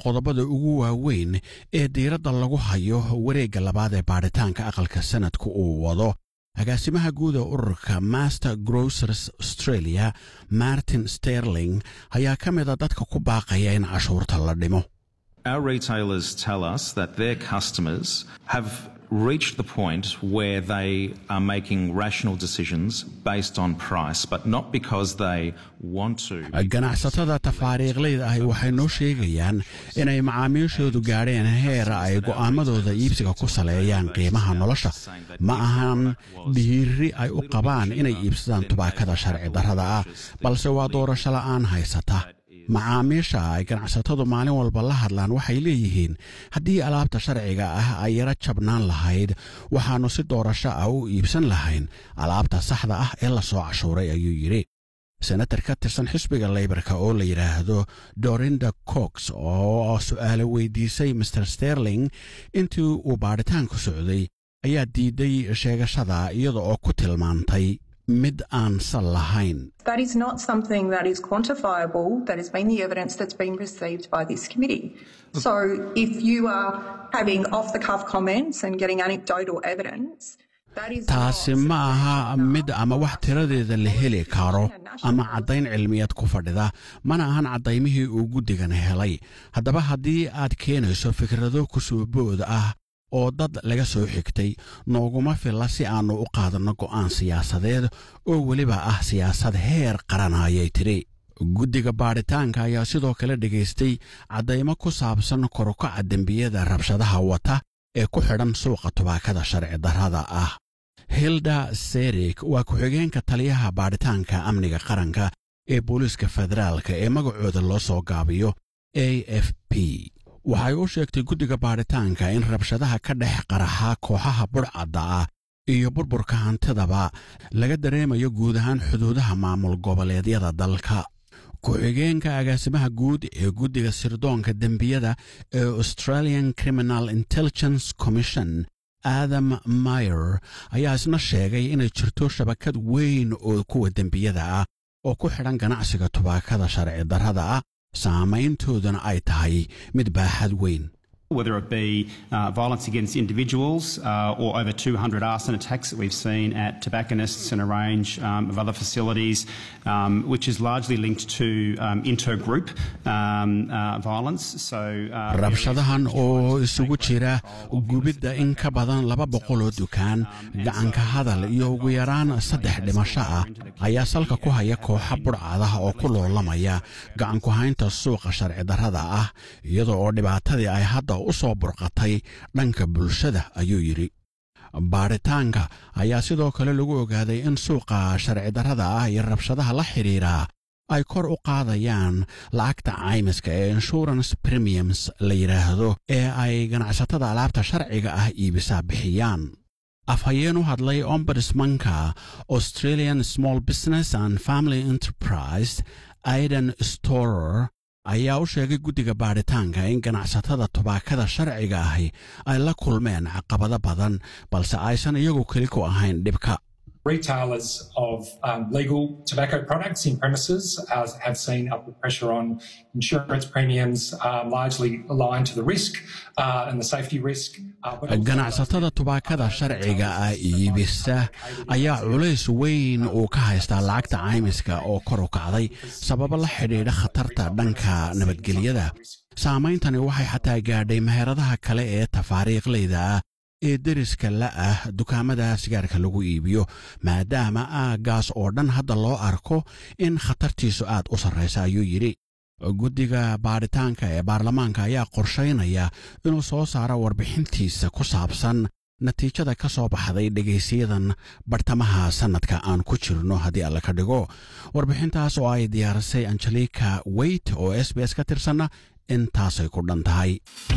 qodobada ugu waaweyn ee diiradda lagu hayo wareegga labaad ee baadhitaanka aqalka sanadka uu wado agaasimaha guud ee ururka master grocers australia martin sterling ayaa ka mida dadka ku baaqaya in cashuurta la dhimo Our retailers tell us that their customers have reached the point where they are making rational decisions based on price, but not because they want to. ganacsatada tafaariiqleyda ahi waxay noo sheegayaan inay macaamiishoodu gaadheen heer ay go'aamadooda iibsiga ku saleeyaan qiimaha nolosha ma ahan dhiiri ay u qabaan inay iibsadaan tubaakada sharci darrada ah balse waa doorasho la'aan haysata macaamiisha ay ganacsatadu maalin walba la hadlaan waxay leeyihiin haddii alaabta sharciga ah ay yaro jabnaan lahayd waxaannu si doorasho ah u iibsan lahayn alaabta saxda ah ee lasoo cashuuray ayuu yidhi senatar ka tirsan xisbiga leybarka oo la yidhaahdo dorinda cox oo su'aalo weydiisay master sterling intii uu baadhitaanku socday ayaa diiday sheegashada iyada oo ku tilmaantay mid aan sal lahayn That is not something that is quantifiable. That has been the evidence that's been received by this committee. So if you are having off the cuff comments and getting anecdotal evidence, that is taasi ma aha mid ama wax tiradeeda la heli karo ama caddayn cilmiyeed ku fadhida mana ahan caddaymihii uu guddigan helay haddaba haddii aad keenayso fikrado kusuubood ah oo dad laga soo xigtay nooguma filla si aannu u qaadanno go'aan siyaasadeed oo weliba ah siyaasad heer qaran ayay tidhi guddiga baadhitaanka ayaa sidoo kale dhegaystay caddaymo ku saabsan korukaca dembiyada rabshadaha wata ee ku xidhan suuqa tubaakada sharci darrada ah hilda serik waa ku-xigeenka taliyaha baadhitaanka amniga qaranka ee booliiska federaalka ee magacooda loo soo gaabiyo a f p waxay u sheegtay guddiga baadhitaanka in rabshadaha ka dhex qaraxa kooxaha budhcadda ah iyo burburka hantidaba laga dareemayo guud ahaan xuduudaha maamul goboleedyada dalka ku-xigeenka agaasimaha guud ee guddiga sirdoonka dembiyada ee australian criminal intelligence commission adam mayer ayaa isna sheegay inay jirto shabakad weyn oo kuwa dembiyada ah oo ku xidhan ganacsiga tubaakada sharci darrada ah saamayntooduna ay tahay mid baaxad weyn whether it be uh, violence against individuals uh, or over 200 arson attacks that we've seen at tobacconists and a range um, of other facilities, um, which is largely linked to um, intergroup um, uh, violence. So, uh, rabshadahan oo isugu jira gubidda in ka badan laba boqol oo dukaan gacanka hadal iyo ugu yaraan saddex dhimasho ah ayaa salka ku haya kooxa budhcadaha oo ku loolamaya gacanku haynta suuqa sharci darrada ah iyadoo oo dhibaatadii ay hadda u soo burqatay dhanka bulshada ayuu yidhi baadhitaanka ayaa sidoo kale lagu ogaaday in suuqa sharci darrada ah iyo rabshadaha la xidhiidha ay kor u qaadayaan lacagta caymiska ee insurance premiums la yidhaahdo ee ay ganacsatada alaabta sharciga ah iibisaa bixiyaan afhayeen u hadlay ombudsmanka australian small business and family enterprise aidan storer ayaa u sheegay guddiga baadhitaanka in ganacsatada tubaakada sharciga ahi ay la kulmeen caqabado badan balse aysan iyagu keli ku ahayn dhibka Retailers of um, legal tobacco products in premises uh, have seen upward pressure on insurance premiums, um, largely aligned to the risk uh, and the safety risk. ganacsatada tubaakada sharciga ah iibisa ayaa culays weyn uu ka haystaa lacagta caymiska oo kor u kacday sababo la xidhiidha khatarta dhanka nabadgelyada saameyntani waxay xataa gaadhay meheradaha kale ee tafaariiqleyda ah ee deriska la ah dukaamada sigaarka lagu iibiyo maadaama aaggaas oo dhan hadda loo arko in khatartiisu aad u sarraysa ayuu yidhi guddiga baadhitaanka ee baarlamaanka ayaa qorshaynaya inuu soo saaro warbixintiisa ku saabsan natiijada ka soo baxday dhegaysiyadan bartamaha sannadka aan ku jirno haddii alle ka dhigo warbixintaas oo ay diyaarisay angelika weyt oo s b s ka tirsanna intaasay ku dhan tahay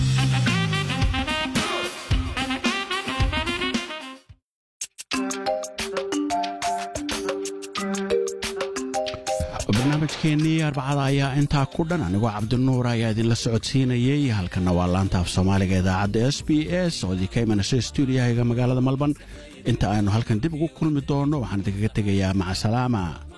barnaamijkeennii arbacada ayaa intaa ku dhan anigoo cabdinuur ayaa idinla socodsiinayey halkanna waa laanta af soomaaliga idaacadda s b s oo idinka imanaysa stuudiyahaga magaalada malban inta aynu halkan dib ugu kulmi doonno waxaan idinkaga tegayaa macasalaama